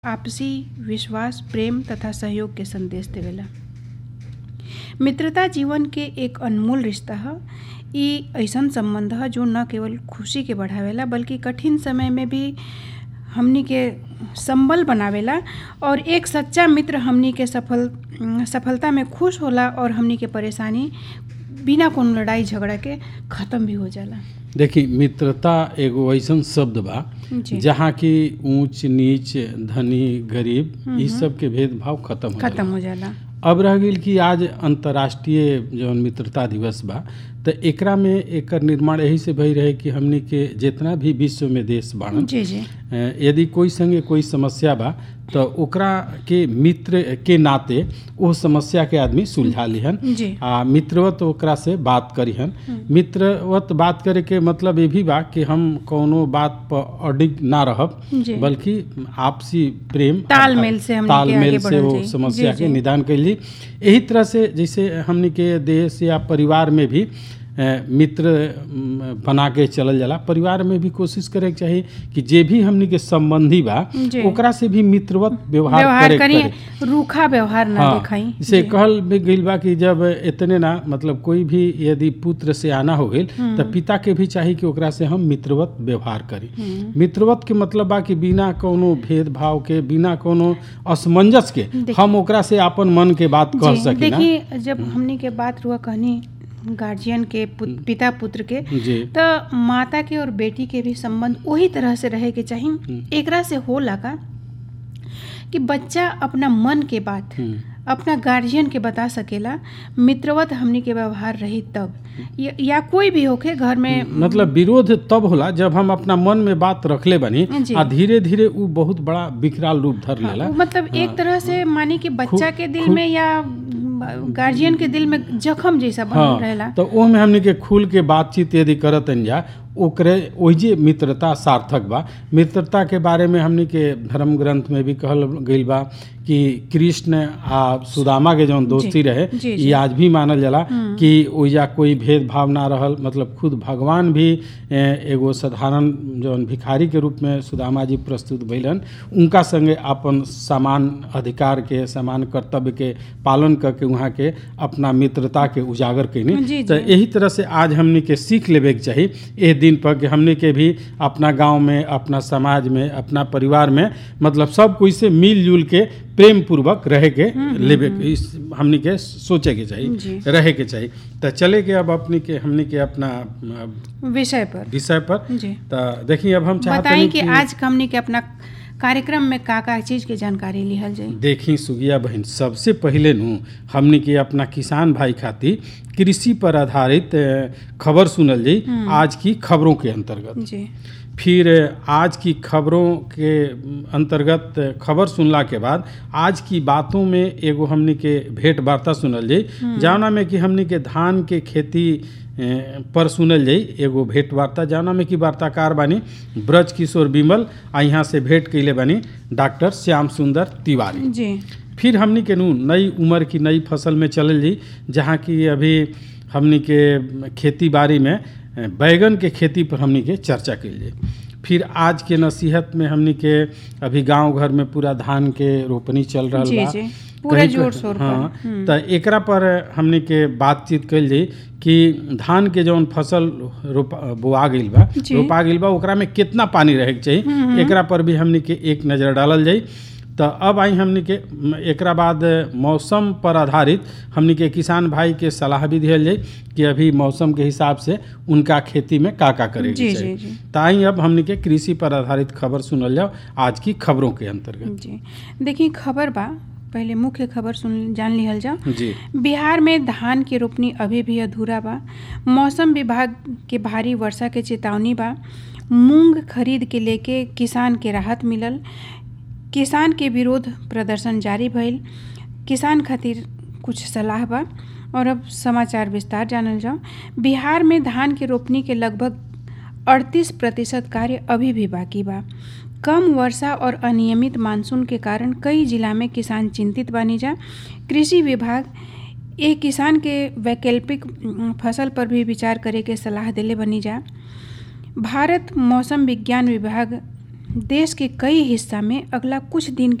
आपसी विश्वास प्रेम तथा सहयोग के संदेश देवेला मित्रता जीवन के एक अनमोल रिश्ता ह इ अइसन संबंध ह जो न केवल खुशी के बढ़ावेला बल्कि कठिन समय में भी हमनी के संबल बनावेला और एक सच्चा मित्र हमनी के सफल सफलता में खुश होला और हमनी के परेशानी बिना कोनो लड़ाई झगड़ा के खत्म भी हो जाला देखी मित्रता एगो ऐसन शब्द बा जी। जहाँ की ऊंच नीच धनी गरीब ई सब के भेदभाव खत्म हो खत्म जाला। हो जाला अब रह गेल कि आज अंतर्राष्ट्रीय जौन मित्रता दिवस बा त एकरा में एकर निर्माण यही से भई रहे कि हमनी के जितना भी विश्व में देश बाड़न जी जी अ, यदि कोई संगे कोई समस्या बा तो ओकरा के मित्र के नाते वो समस्या के आदमी सुलझा लिहन जी आ मित्रवत ओकरा से बात करिहन मित्रवत बात करे के मतलब ये भी बा कि हम कोनो बात पर अडिग ना रहब जी। बल्कि आपसी प्रेम तालमेल से हमनी के तालमेल आगे से बढ़ल वो जाई। समस्या जी, के जी। निदान कैली यही तरह से जैसे हमनी के देश या परिवार में भी अ, मित्र म, बना के चलल जाला परिवार में भी कोशिश करे के चाही कि जे भी हमनी के संबंधी बा जी। ओकरा से भी मित्रवत व्यवहार व्यवहार करे करी करे रूखा व्यवहार ना हाँ, दिखाई जैसे जी। कहल भी गइल बा कि जब इतने ना मतलब कोई भी यदि पुत्र से आना हो गइल तो पिता के भी चाही कि ओकरा से हम मित्रवत व्यवहार करी मित्रवत के मतलब बा कि बिना कोनो भेदभाव के बिना कोनो असमंजस के हम ओकरा से अपन मन के बात कह जी, सकी ना देखिए जब हमनी के बात हुआ कहनी गार्जियन के पुत, पिता पुत्र के जी तो माता के और बेटी के भी संबंध वही तरह से रहे के चाहिए एकरा से होला का कि बच्चा अपना मन के बात हम्म, अपना गार्जियन के बता सकेला मित्रवत हमनी के व्यवहार रही तब या, या कोई भी होके घर में मतलब विरोध तब होला जब हम अपना मन में बात रखले बनी जी। आ धीरे धीरे उ बहुत बड़ा विकराल रूप धर लेला वो मतलब एक तरह से मानी कि बच्चा के दिल में या गार्जियन के दिल में जख्म जैसा बनल रहेला तो ओमे हमनी के खुल के बातचीत यदि करतन जा ओकरे ओहिजे मित्रता सार्थक बा मित्रता के बारे में हमनी के धर्म ग्रंथ में भी कहल गइल बा कि कृष्ण आ सुदामा के जौन दोस्ती रहे जी, ये आज भी मानल जाला कि ओइजा कोई भेदभाव ना रहल मतलब खुद भगवान भी ए, एगो साधारण जौन भिखारी के रूप में सुदामा जी प्रस्तुत भइलन उनका संगे अपन समान अधिकार के समान कर्तव्य के पालन करके वहाँ के अपना मित्रता के उजागर कैनी जी, तो जी। यही तरह से आज हमनी के सीख लेवे के चाही एह दिन पर कि हमनी के भी अपना गांव में अपना समाज में अपना परिवार में मतलब सब कोई से मिलजुल के प्रेम पूर्वक रहे के लेवे के इस हमनी के सोचे के जी। चाहिए रहे के चाहिए तो चले के अब अपनी के हमनी के अपना अ, विषय पर विषय पर जी तो देखिए अब हम चाहते बताई हैं कि आज हमनी के अपना कार्यक्रम में का का चीज के जानकारी लिहल जाई देखी सुगिया बहन सबसे पहले नु हमनी के अपना किसान भाई खातिर कृषि पर आधारित अ, खबर सुनल जाई आज की खबरों के अंतर्गत जी फिर आज की खबरों के अंतर्गत खबर सुनला के बाद आज की बातों में एगो हमनी के भेंट वार्ता सुनल जाई जौना में कि हमनी के धान के खेती ए, पर सुनल जाई एगो भेंट वार्ता जौना में कि वार्ताकार बानी ब्रज किशोर विमल आ यहाँ से भेंट कैले बानी डॉक्टर श्याम सुंदर तिवारी जी फिर हमनी के नू नई उम्र की नई फसल में चलल जी जहाँ की अभी हमनी के खेती बाड़ी में अ, बैगन के खेती पर हमनी के चर्चा कल जाए फिर आज के नसीहत में हमनी के अभी गांव घर में पूरा धान के रोपनी चल रहा जी, बा जी। पूरे कहीं- जोर शोर पर। हाँ तो एकरा पर हमनी के बातचीत कल जाई कि धान के जौन फसल रोपा बोआ गइल बा जी। रोपा गइल बा ओकरा में कितना पानी रहे के चाहिए एकरा पर भी हमनी के एक नज़र डालल जाई तो अब आई हमनी के म, एकरा बाद मौसम पर आधारित हमनी के किसान भाई के सलाह भी दिहल जाई कि अभी मौसम के हिसाब से उनका खेती में का का करे जी, के जी, चाहिए जी। तो आई अब हमनी के कृषि पर आधारित खबर सुनल जाओ आज की खबरों के अंतर्गत जी देखिए खबर बा पहले मुख्य खबर सुन जान लिहल जाओ जी बिहार में धान की रोपनी अभी भी अधूरा बा मौसम विभाग के भारी वर्षा के चेतावनी बा मूंग खरीद के लेके किसान के राहत मिलल किसान के विरोध प्रदर्शन जारी भइल किसान खातिर कुछ सलाह बा और अब समाचार विस्तार जानल जाओ बिहार में धान के रोपनी के लगभग 38 प्रतिशत कार्य अभी भी बाकी बा कम वर्षा और अनियमित मानसून के कारण कई जिला में किसान चिंतित बानी जा कृषि विभाग एक किसान के वैकल्पिक उम, फसल पर भी विचार करे के सलाह देले बनी जा भारत मौसम विज्ञान विभाग देश के कई हिस्सा में अगला कुछ दिन